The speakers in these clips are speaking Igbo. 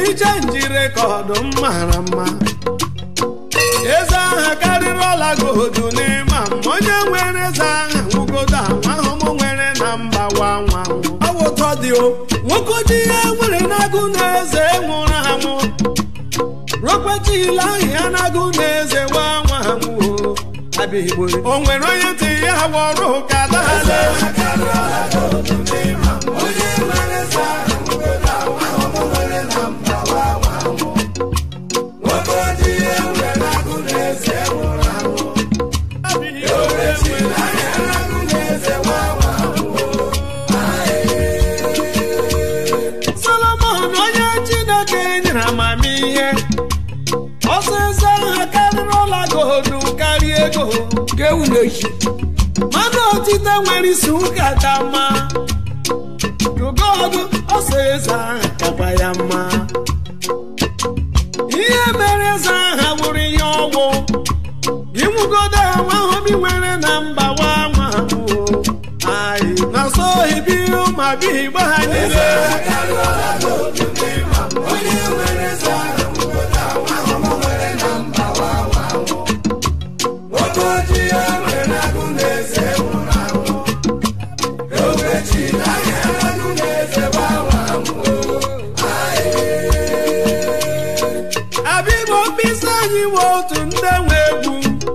ije njire ka ọdụm mara mma eze aha karịrị ọla godu n'ịma mma onye nwere eze aha nwugodo anwa ahụmụ nwere na mba wanwa ọwụtọ dị o nwoke ji ihe nwere n'agụ na eze nwụrụ anwụ rokwetila ahụ ya n'agụ na eze wanwa anwụ abịa igbo o nwere onye ntị ya wọrụ ka dale solomon onye chineke nyere amamihe ọsịsọ ha karịrị ọla godu karịa ego ga-ewu n'echi mmadụ otite nwere isi ụka ka mma gogodu ọsọ eze aha kakwa ya mma ihe mere eze aha bụrụ ihe ọgwụ inwugodo anwa ahụ bi nwere na mba wa nwa anyị na so ibi ma bi igbo ha niile abịbụ mkpịsị anyị nwe otu ndị nwe egwu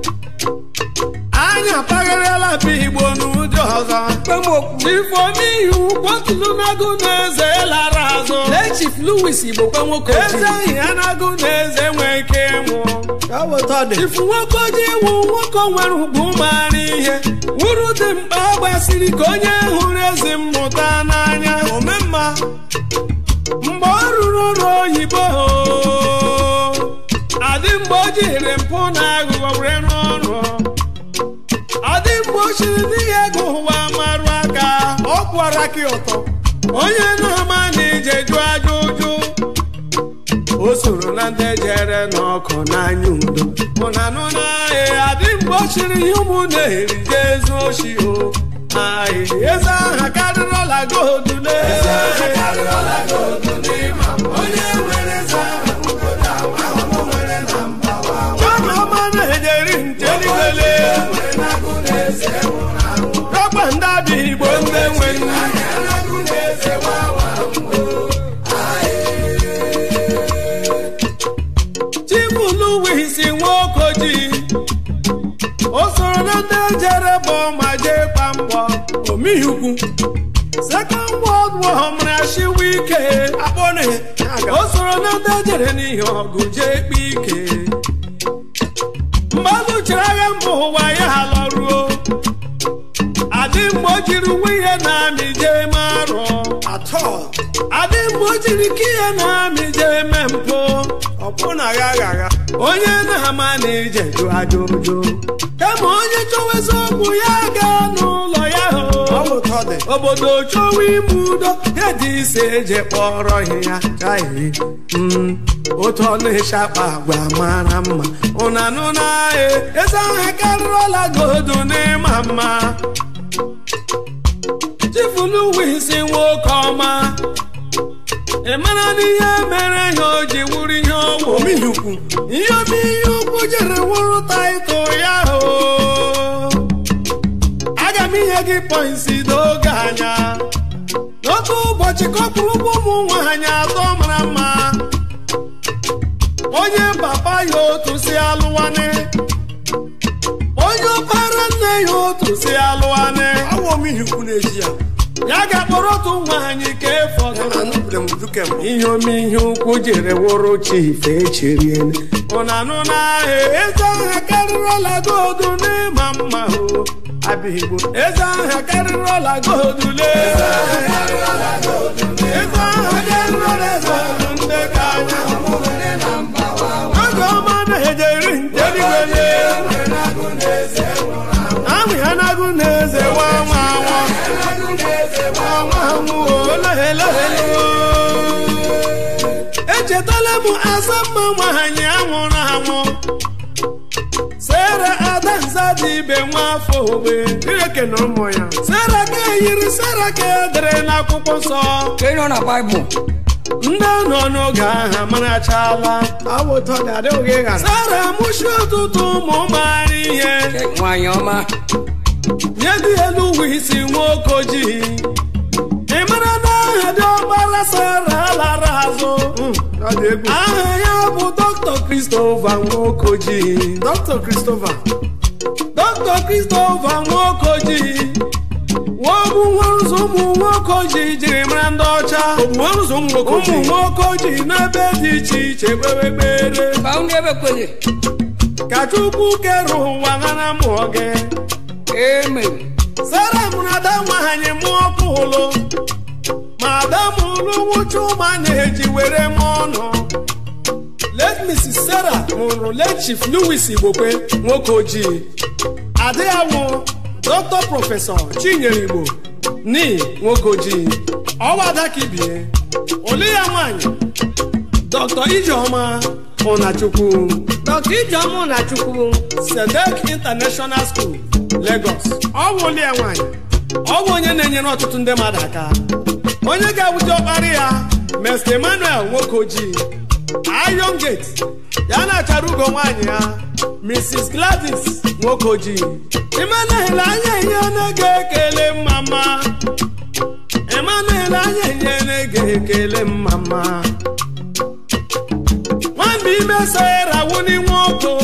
anyị apagharịala bụ igbo n'ụdị ọzọ kpemokwu ifo n'ihi kwatụlụ n'agụ na eze lara azụ lee chief louis igbo kwe nwoke eze ojii ahụ ya na-agụ na eze nwee ike ịnwụ ka ọ wụtọ dị ifu nwoke ojii iwu nwoke nwere ugwu mara ihe wuru dị mkpa gbasiri ka onye hụrụ ezi mmụta n'anya omemma mgbe ọ rụrụ ọrụ oyibo adị mgbe o jiri mpụ na aghụghọ were rụọ ọrụ adị mgbe o chiri n'ihe ego ụwa marụ aka ọ kwara gị ụtọ onye na-ama na ije jụ aja ụjụ o soro na ndị jere n'ọkụ n'anya udo mụna nụ n'ahịa adị mgbe o chiri ihe ụmụ na-eri jee ezu oshi o ahịa eze aha karịrị ọla godu n'eze chiọma na-ejeri ncheligwele rọgba ndị abịa igbo ndị nwe nna chibuluwisi nwokoji o soro na ndị jere bụ ma jee kpa mbọ omihukwu second world war mara shiwe ike akpọne o soro na ndị jere n'ihe ọgụ jee kpa ike mmadụ chịrị agha mba ụwa ya lọruo adị mgbe o jiri nwunye na amị jee marụọ atọ adị mgbe o jiri ike ihe na amị jee mee mpụ ọpụ na agha agha agha onye na-ama na ije jụ aja ụjụ kama onye chọwa eziokwu ya gaa n'ụlọ ya ọ hụ wụtọ dị obodo chọwa ime udo ya dị ise eje kpọrọ ihe ya kaghị otu ọ na-eche akpa agwa mara mma ụnanụ na-ahị eze aha karịrị ọla godu n'ịma mma chifuluwisi nwoke ọma ị mara n'ihe mere ya o ji wuru ihe ọwụ omihukwu ihe omi ihe ukwu jere wụrụ taịtụl ya o aga m inye gị pọinsi n'oge anya n'otu ụbọchị kọpụrụ ụgbọ ụmụ nwaanyị atọ mara mma onye papa ya otu si alụwanị onye ọkpara nne ya otu si alụwanị awụ omihukwu na-eji ya ya ga-akpọrọ otu nwaanyị ka ya efọdụrụ na nnukwure m duke m ihe ome ihe ukwu jere wụrụ chief echiriene ụnanụ n'ahịa eze aha karịrị ọla godu n'ịma mma o abịa igbo eze aha karịrị ọla godu lee eze aha karịrị ọla godu ndị ka anya oge ọma na-ejeri njeligwele amị ha na-agụ na eze nwa nwa nwa nwa nwa echetala m asamma nwaanyị anwụrụ anwụ sera adanza dị ibe nwafọ ogbe Chineke na ụmụ ya sera ka eyiri sera ka edere n'akwụkwọ nsọ ka ị nọ na baịbụl ndị nọ n'oge ahụ marachala awụ ụtọ ga-adị oge ghara sara mụchi ọtụtụ ụmụ mara ihe nwanyị ọma nye dị elu ụwa isi nwoke ojii ị mara na aha dị ọgbara sara lara azụ ọ dị egwu aha ya bụ dr christopher nwoke ojii dr christopher dr christopher nwoke ojii wọbụ nwarụzọ ụmụ nwoke ojii jiri mara ndị ọcha ụzọ ụmụ nwoke ụmụ ojii nwoke ojii n'ebe dị iche iche kpere ekpere baụnụ ebe kwenye ka chukwu kere ụwa nara mụọ gị amen sara mụrụ ada nwa ha nye mụọ pụlụ ma ada mụrụ nwụcha ụma na-eji were mụọ ọnụ let mrs sarah mụrụ let chief louis igbokwe nwoke ojii ada ya wụ dr prọfesọ chinyere igbo ni nwoke ojii ọwada ka ibie ole ya nwanyị dr ijeọma ụnachukwu dr ijeọma na chukwu sedek international school lagos ọ bụ ụlọ ya nwanyị ọ bụ onye na-enyere ọtụtụ ndị mmadụ aka onye ga-abụta ọkparị ya mr emmanuel nwoke ojii iron gate ya na-achara ugo nwaanyị ya mrs gladys nwoke ojii emmanuel anya ihe na-ege ekele mama emmanuel anya ihe na-ege ekele mama nwambe ime sara wuni nwoke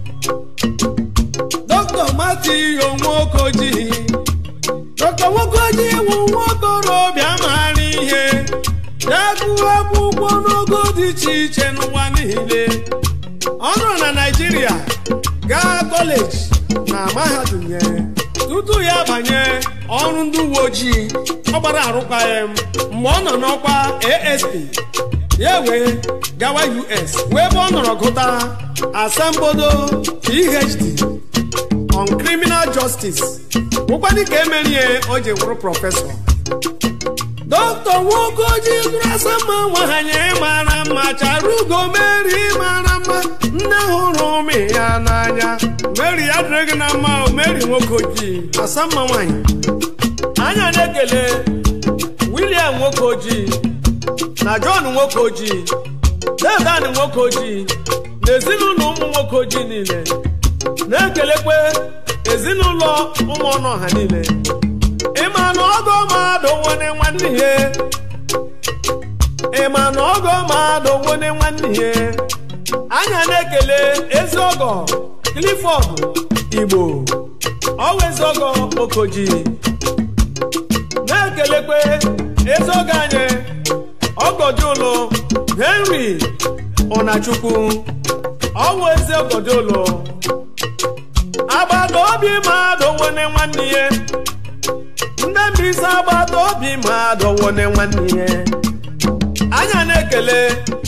dọkịta matiyo nwoke ojii dọkịta nwoke ojii wụ nwaokorobịa maara ihe na-agụ akwụkwọ n'ogo dị iche iche n'ụwa niile ọ nọrọ na naijiria gaa kọleji na mahadum ya tutu ya banye ọrụ ndị uwe ojii ọ gbara arụkwaghịm mgbe ọ nọ n'ọkwa asp ya wee gawa us wee ebe ọ nọrọ gụta asambodo phd on criminal justice bụkwadị ka emerie o ji wụrụ prọfesọ dọkịta nwoke ojii zụrụ asama nwanyị mara mma chara ugo meri mara mma nne hụrụ ụmụ ya n'anya meri ya dịrị gị na mma o meri nwoke ojii asama nwanyị anya na-ekele william nwoke ojii na john nwoke ojii dedan nwoke ojii na ezinụlọ ụmụ nwoke ojii niile na-ekelekwe ezinụlọ ụmụ ọnụ ọha niile ịma na ọgọ mmadụ nwere nwanne ihe ịma na ọgọ mmadụ nwere nwanne ihe anya na-ekele ezi ọgọ clifford igbo ọwa ezi ọgọ okoji na-ekelekwe ezi ọgọ anyị ọgọdụlụ henry ọnachukwu ọwa ezi ọgọdụlụ agbata obi mmadụ nwere nwanne ihe ndị mbisa agbata obi mmadụ nwere nwanne ihe anya na-ekele